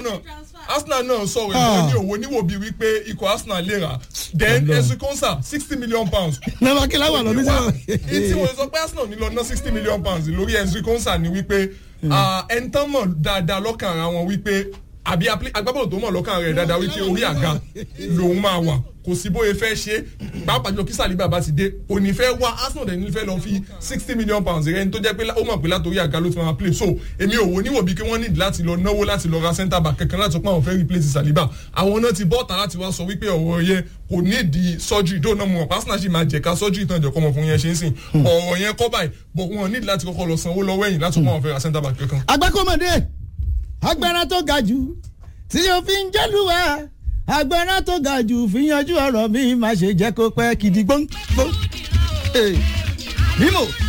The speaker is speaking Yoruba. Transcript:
Arsenal Arsenal náà sọ̀rọ̀ ìwọ ní òwò níwò bíi wípé ikọ̀ Arsenal lè rà then Ezri Konsa sixty million pounds nàbà kí láwọn lọ ní wá sọ. tí mo sọ pé Arsenal ní lọ ná sixty million pounds lórí Ezri Konsa ni wípé ẹni tán mọ̀ dáadáa lọ́kàn ara wọn wípé àbí appli- agbábọ́ọ̀lù tó mọ̀ lọ́kàn rẹ̀ dáadáa wípé orí àga lòun máa wà kò sí bóyá fẹ́ ṣe pàápàá jùlọ kí Saliba bá ti dé kò ní fẹ́ wá Arsenal dẹ̀ ní fẹ́ lọ fi sixty million pounds rẹ̀ ní tó jẹ́ pé ó mọ̀ pé látòrí àga ló ti máa play so èmi ò wò níwò bí kí wọ́n need láti lọ náwó láti lọ ra centre back kankan láti pọ́n àwọn fẹ́ replace Saliba àwọn náà ti bọ́ta láti wá sọ wípé ọ̀rọ̀ yẹn kò ní di surgery dóò náà mọ̀ Arsenal ṣì máa jẹ̀ka surgery tán ìjọ̀kọ́ ọmọkùnrin yẹn ṣe ń sìn ọ̀rọ̀ yẹn kọ́ báyìí but wọn need láti kọ́kọ́ lọ sanwó lọ́wọ́ ẹ̀yìn láti pọ́n àwọn fẹ́ ra centre back kankan. agbákọ́mọdé agbára tó ga jù tí o fi ń jẹ́lúwa agbára tó ga jù fi yanjú ọ̀rọ̀ mi má ṣe jẹ́ kó pẹ́ kìdí gbóngbóng. mímò